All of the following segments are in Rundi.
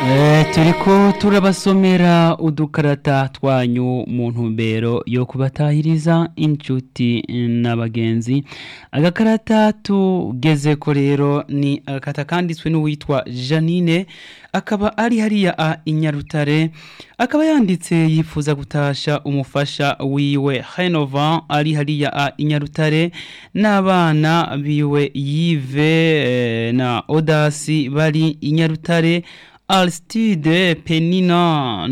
turiko turabasomera udukarata twanyu mu ntumbero yo kubatahiriza inshuti n'abagenzi agakarata tugezeko rero ni agakarata kanditswe n'uwitwa janine akaba ari hariya a inyarutare akaba yanditse yifuza gutasha umufasha wiwe henova ari hariya a inyarutare n'abana biwe yive na odasi bari inyarutare Aristide Penina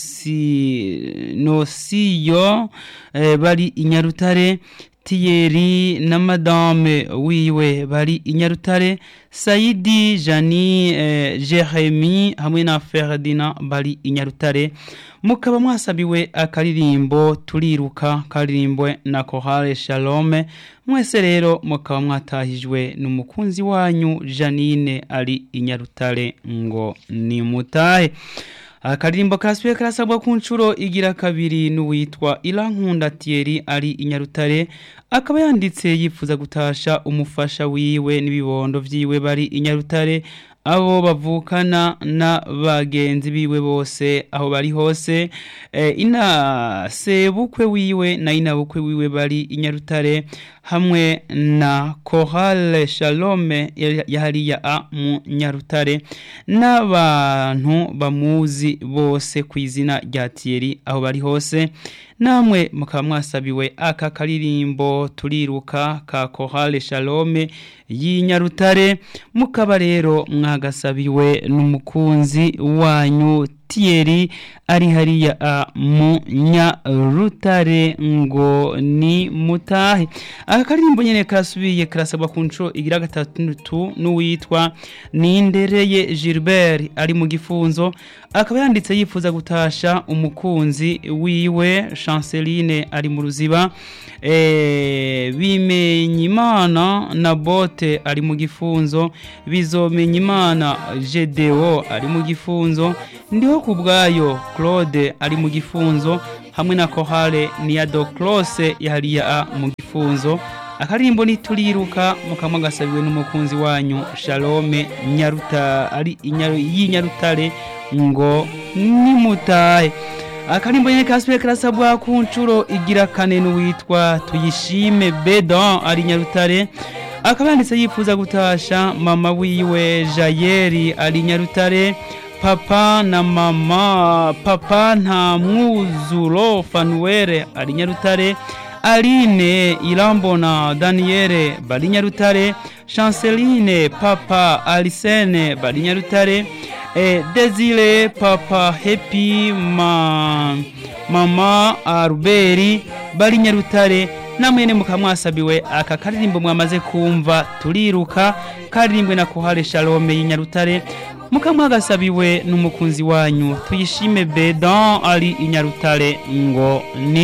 Nosi Nosiyo eh, bari inyarutare Thierry na madame wiwe bari inyarutare Saidi Jani eh, Jeremy hamwe na Ferdinand bari inyarutare mukaba mwasabiwe akaririmbo turiruka karirimbwe na Chorale Shalom mwese rero mukaba mwatahijwe n'umukunzi wanyu Janine ari inyarutare ngo ni mutahe akaririmbo karasubiye karasabwa ku nshuro igira kabiri n'uwitwa Irankunda Thierry ari inyarutare akaba yanditse yifuza gutasha umufasha wiwe n'ibibondo vyiwe bari inyarutare abo bavukana na bagenzi biwe bose aho bari hose e, ina sebukwe wiwe na ina bukwe wiwe bari inyarutare hamwe na Chorale Shalome yahariya a mu nyarutare n'abantu bamuzi bose ku izina rya Thierry aho bari hose namwe mukaba mwasabiwe aka karirimbo turiruka ka Chorale Shalome y'inyarutare mukaba rero mwagasabiwe n'umukunzi wanyu Thierry ari hariya mu nyarutare ngo ni mutahe aka karirimbo nyene karasubiye karasabwa ku nshuro igira gatatu n'uwitwa Nindereye Gilbert ari mu gifunzo akaba yanditse yifuza gutasha umukunzi wiwe Chanceline ari mu ruziba eh bimenyimana na bote ari mu gifunzo bizomenyimana Gedeo ari mu gifunzo ndiho kubwayo Claude ari mu gifunzo hamwe na Chorale Niado Close yahariya mu gifunzo akarimbo nituriruka mukamwa gasabiwe n'umukunzi wanyu Shalome Nyaruta ari y'inyarutare ngo nimutahe akarimbo nyene kasubiye karasabwa ku nshuro igira kane n'uwitwa tuyishime Bedan ari nyarutare akaba yanditse yifuza gutasha mama wiwe Jayeri ari nyarutare papa na mama papa nta mwuzuro fanuwere ari nyarutare aline irambona daniele bari nyarutare chanceline papa arisene bari nyarutare eh, desire papa happy ma mama aruberi bari nyarutare namwene mukamwasabiwe aka karirimbo mwamaze kumva turiruka karirimbwe na kohare shalome y'inyarutare mukamwagasabiwe n'umukunzi wanyu tuyishime bedan ari inyarutare ngo ni